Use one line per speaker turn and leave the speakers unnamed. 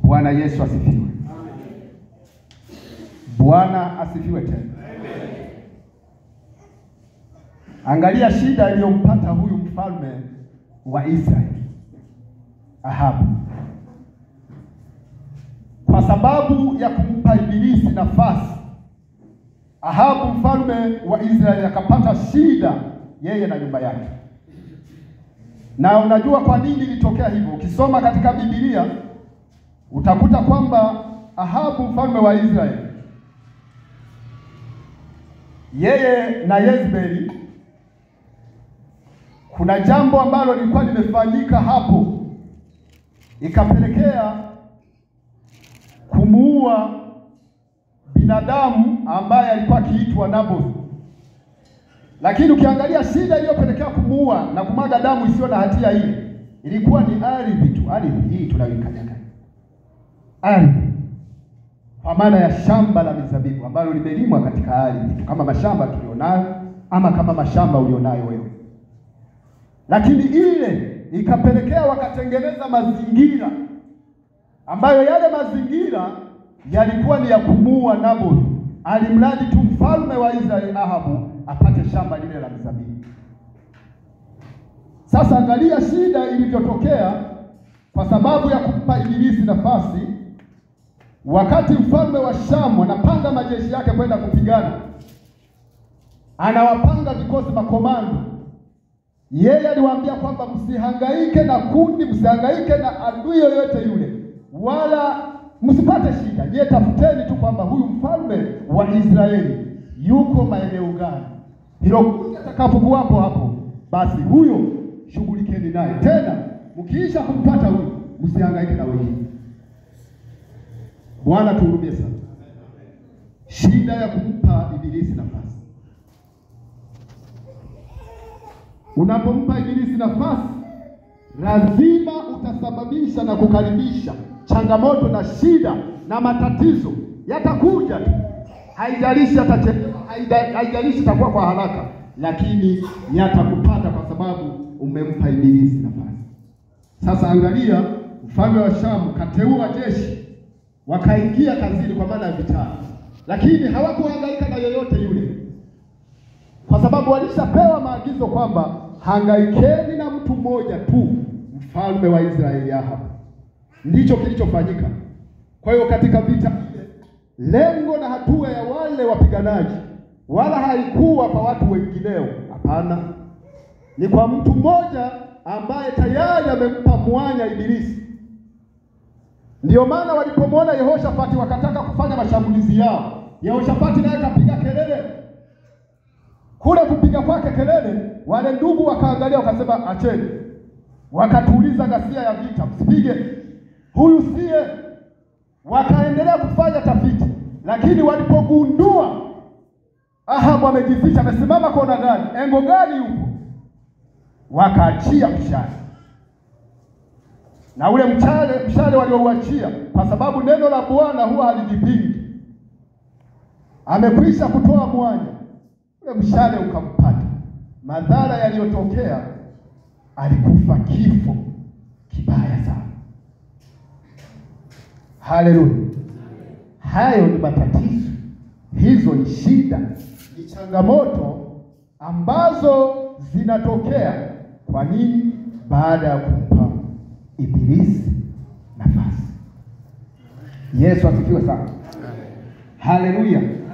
Bwana Yesu asifiwe. Bwana asifiwe tena. Angalia shida iliyompata huyu mfalme wa Israeli Ahabu, kwa sababu ya kumpa Ibilisi nafasi. Ahabu mfalme wa Israeli akapata shida yeye na nyumba yake. Na unajua kwa nini ilitokea hivyo? Ukisoma katika Biblia utakuta kwamba Ahabu mfalme wa Israeli yeye na Yezebeli, kuna jambo ambalo lilikuwa limefanyika hapo, ikapelekea kumuua binadamu ambaye alikuwa akiitwa Naboth. Lakini ukiangalia shida iliyopelekea kumuua na kumwaga damu isiyo na hatia ile ilikuwa ni ardhi tu, ardhi hii tunayoikanyaga, ardhi kwa maana ya shamba la mizabibu ambalo limelimwa katika ardhi tu, kama mashamba tulionayo ama kama mashamba ulionayo wewe. Lakini ile ikapelekea wakatengeneza mazingira ambayo yale mazingira yalikuwa ni ya kumuua Naboth, alimradi tu mfalme wa Israeli Ahabu apate shamba lile la mizabibu. Sasa angalia shida ilivyotokea kwa sababu ya kumpa Ibilisi nafasi. Wakati mfalme wa Shamu anapanga majeshi yake kwenda kupigana, anawapanga vikosi makomando. Yeye aliwaambia kwamba msihangaike na kundi, msihangaike na adui yoyote yule, wala msipate shida. Je, tafuteni tu kwamba huyu mfalme wa Israeli yuko maeneo gani. Hilo kundi atakapokuwapo hapo, basi huyo shughulikeni naye. Tena mkiisha kumpata huyo, msihangaike na wengine. Bwana tuhurumie sana. Shida ya kumpa Ibilisi nafasi. Unapompa Ibilisi nafasi, lazima utasababisha na kukaribisha changamoto na shida na matatizo yatakuja tu, haijalishi atachelewa, haijalishi itakuwa kwa haraka, lakini yatakupata kwa sababu umempa Ibilisi nafasi. Sasa angalia, mfalme wa Shamu kateua jeshi wakaingia kazini kwa maana ya vitani, lakini hawakuhangaika na yoyote yule, kwa sababu walishapewa maagizo kwamba hangaikeni na mtu mmoja tu, mfalme wa Israeli Ahabu. Ndicho kilichofanyika. Kwa hiyo katika vita ile, lengo na hatua ya wale wapiganaji wala haikuwa kwa watu wengineo, hapana, ni kwa mtu mmoja ambaye tayari amempa mwanya Ibilisi. Ndiyo maana walipomwona Yehoshafati wakataka kufanya mashambulizi yao, Yehoshafati naye kapiga kelele. Kule kupiga kwake kelele, wale ndugu wakaangalia, wakasema acheni, wakatuliza ghasia ya vita, msipige huyu siye. Wakaendelea kufanya tafiti, lakini walipogundua Ahabu amejificha, amesimama kona gani, engo gani yupo, wakaachia mshale na ule mchale mshale waliouachia, kwa sababu neno la Bwana huwa halijipingi. Amekwisha kutoa mwanya, ule mshale ukampata. Madhara yaliyotokea, alikufa kifo kibaya sana. Haleluya! Hayo ni matatizo, hizo ni shida, ni changamoto ambazo zinatokea. Kwa nini? Baada ya kumpa Ibilisi nafasi. Yesu asifiwe sana. Haleluya.